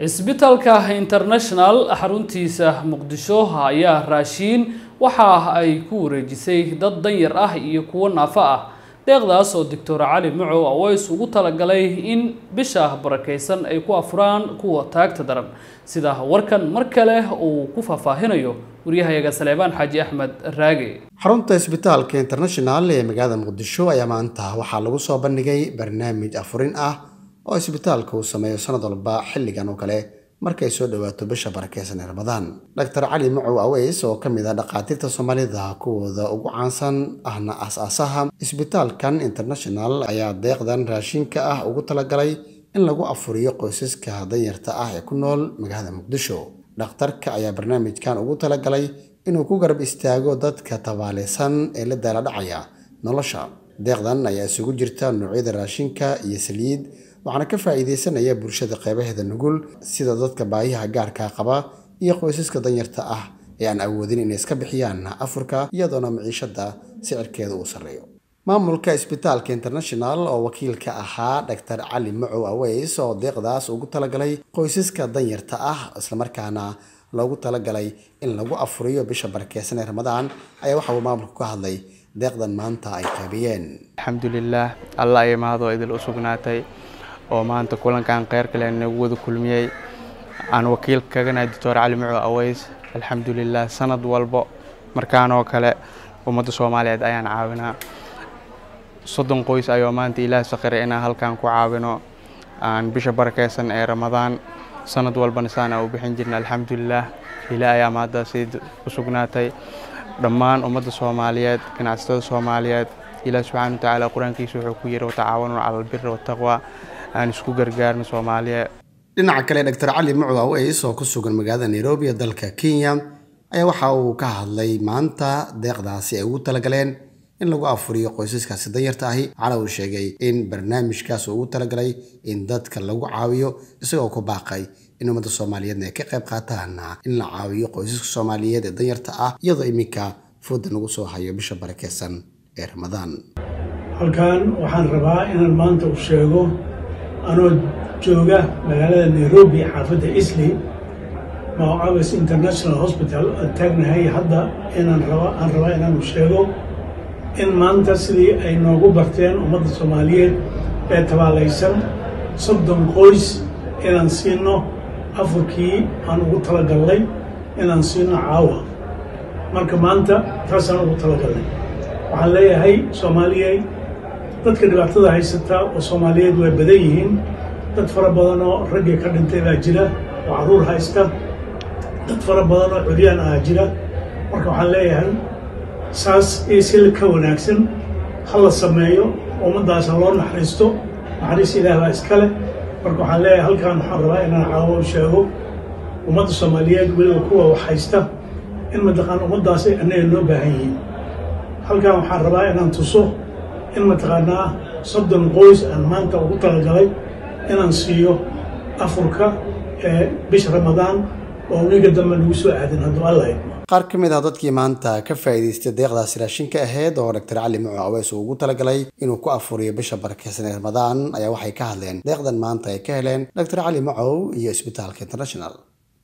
cisbitaalka international xaruntiisa muqdisho ayaa raashiin waxa ay ku wareejisay dad danyar ah iyo kuwo naafo ah deeqdaas oo doctor cali macow aweys ugu talagalay in bisha barakeysan ay ku afuraan kuwa taagta daran sida warkan mar kale uu ku faahfaahinayo waryahayaga saleebaan xaaji axmed raage xarunta isbitaalka international ee magaalada muqdisho ayaa maanta waxaa lagu soo bandhigay barnaamij afurin ah oo isbitaalka uu sameeyo sanad walba xilligan oo kale markay soo dhowaato bisha barakeysan ee ramadaan doctor cali macow aweys oo ka mid ah dhakhaatiirta soomaalida kuwooda ugu caansan ahna aas-aasaha isbitaalkan international ayaa deeqdan raashinka ah ugu talagalay in lagu afuriyo qoysaska danyarta ah ee ku nool magaalada muqdisho dhakhtarka ayaa barnaamijkan ugu talagalay inuu ku garab istaago dadka tabaaleysan ee la daala dhacaya nolosha deeqdan ayaa isugu jirta noocyada raashinka iyo saliid waxaana ka faa'iideysanaya bulshada qeybaheeda nugul sida dadka baahiyaha gaarkaa qaba iyo qoysaska danyarta ah ee aan awoodin inay iska bixiyaan afurka iyadoona maciishada sicirkeeda uu sarreeyo maamulka isbitaalka international oo wakiilka ahaa doctor cali macow aweys oo deeqdaas ugu talagalay qoysaska danyarta ah islamarkaana loogu talagalay in lagu afuriyo bisha barakeysan ee ramadaan ayaa waxa uu maamulku ka hadlay deeqdan maanta ay qaybiyeen alxamdulilaah alla ay mahadoo idil u sugnaatay oo maanta kulankan kheyr kale nagu wada kulmiyey aan wakiil kaganahay doctor cali macow aweys alxamdulilah sanad walbo markaanoo kale ummadda soomaaliyeed ayaan caawinaa soddon qoys ayuu maanta ilaah sakhiray inaan halkan ku caawino aan bisha barakeysan ee ramadaan sanad walbana saan aan u bixin jirna alxamdulilah ilaah ayaa mahaddaasi u sugnaatay dhammaan ummadda soomaaliyeed ganacsatada soomaaliyeed ilaah subxaana watacaala qur-aankiisa wuxuu ku yiri watacaawanuu cala albiri wataqwa aan isku gargaarno soomaaliya dhinaca kale doctor cali macow aweys oo ku sugan magaalada nairobi ee dalka kenya ayaa waxa uu ka hadlay maanta deeqdaasi ay ugu talagaleen in lagu afuriyo qoysaskaasi danyarta ahi waxaana uu sheegay in barnaamijkaas uu ugu talagalay in dadka lagu caawiyo isagoo ku baaqay in ummadda soomaaliyeedna ay ka qayb qaataan in la caawiyo qoysaska soomaaliyeed ee danyarta ah iyadoo iminka fooda nagu soo hayo bisha barakeysan ee ramadaan halkan waxaan rabaa inaan maanta u sheego anoo jooga magaalada nairobi xaafadda isli mawcawes international hospital aan taagnahay hadda inaan raba aan rabaa inaan u sheego in maanta sidii ay noogu barteen ummadda soomaaliyeed ee tabaalaysan soddon qoys inaan siino afurkii aan ugu talagalnay inaan siino caawa marka maanta taasaan ugu talagalnay waxaan leeyahay soomaaliyey dadka dhibaatada haysata oo soomaaliyeed way badan yihiin dad fara badan oo raggii ka dhintay baa jira oo carruur haysta dad fara badan oo curyaan ah jira marka waxaan leeyahay saas isi ka wanaagsan ha la sameeyo ummaddaas ha loo naxariisto naxariis ilaah baa iskale marka waxaan leeyahay halkan waxaan rabaa inaan caawo u sheego ummadda soomaaliyeed weliba kuwa wax haysta in mataqaan ummaddaasi annaga noo baahan yihiin halkan waxaan rabaa inaan tuso in mataqaanaa soddon qoys aan maanta ugu talagalay inaan siiyo afurka ee bisha ramadaan oo wiiga dambe nagu soo aadin hadduu alla idmo qaar ka mid ah dadkii maanta ka faa'iidaystay deeqdaasi raashinka ahayd oo doctor cali macow aweys uu ugu talagalay inuu ku afuriyo bisha barakeysan ee ramadaan ayaa waxay ka hadleen deeqdan maanta ay ka heleen doctor cali macow iyo isbitaalka international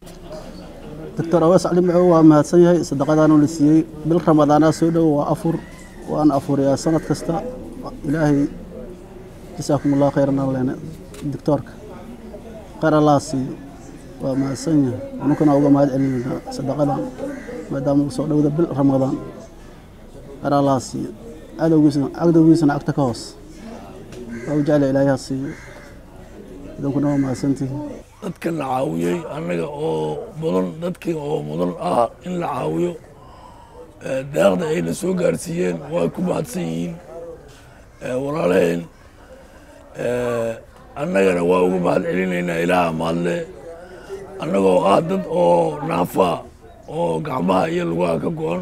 doctor aweys cali macow waa mahadsan yahay sadaqadaanu la siiyey bil ramadaanaa soo dhowo waa afur waan afuriyaa sanad kasta ilaahay jasaakum allah khayran alleene doctoorka khayr allah siiyo waa mahadsan yahay anunkana uga mahad celinaynaa sadaqadan maadaama uu soo dhowda bil ramadaan khayr allah siiyo cadowgiisana cadowgiisana cagta ka hoos waa u jecla ilaahay ha siiyo idankuna waa mahadsantihiin dadka la caawiyey annaga oo mudan dadkii oo mudan ah in la caawiyo deeqda ayna soo gaarsiiyeen waa ku mahadsan yihiin walaalaheen annagana waa ugu mahad celinaynaa ilaaha mahadle annagoo ah dad oo naafaa oo gacmaha iyo lugaha ka go-an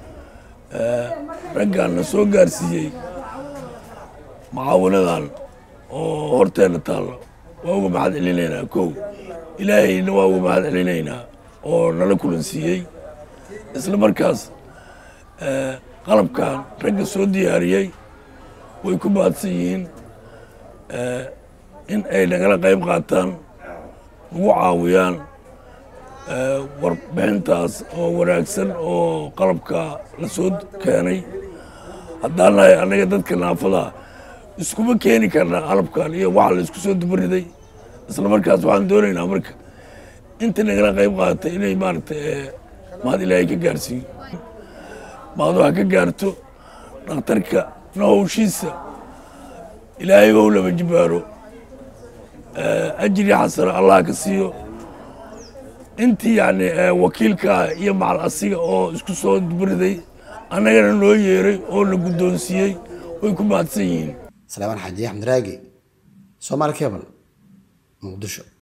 raggan na soo gaarsiiyey mucaawinadan oo horteenna taalla waa uga mahad celinaynaa kow ilaahayna waa uga mahad celinaynaa oo nala kulansiiyey isla markaas qalabkan ragga soo diyaariyey way ku mahadsan yihiin in ay nagala qayb qaataan nagu caawiyaan warbixintaas oo wanaagsan oo qalabka la soo keenay haddaan nahay annaga dadka naafada iskuma keeni karnaa qalabkan iyo waxa la isku soo dubariday isla markaas waxaan doonaynaa marka inta nagala qayb qaadatay inay maaragtay mahad ilaahay ka gaarsiiyo mahad waxa ka gaarto dhakhtarka na howshiisa ilaahay ou laba jibaaro ajri xasano allah ka siiyo intii yani wakiilkaa iyo macal asiga oo isku soo dubariday annagana loo yeeray oo la guddoonsiiyey way ku mahadsan yihiin salaamaan xaaji axmed raagi soomaali cable muqdisho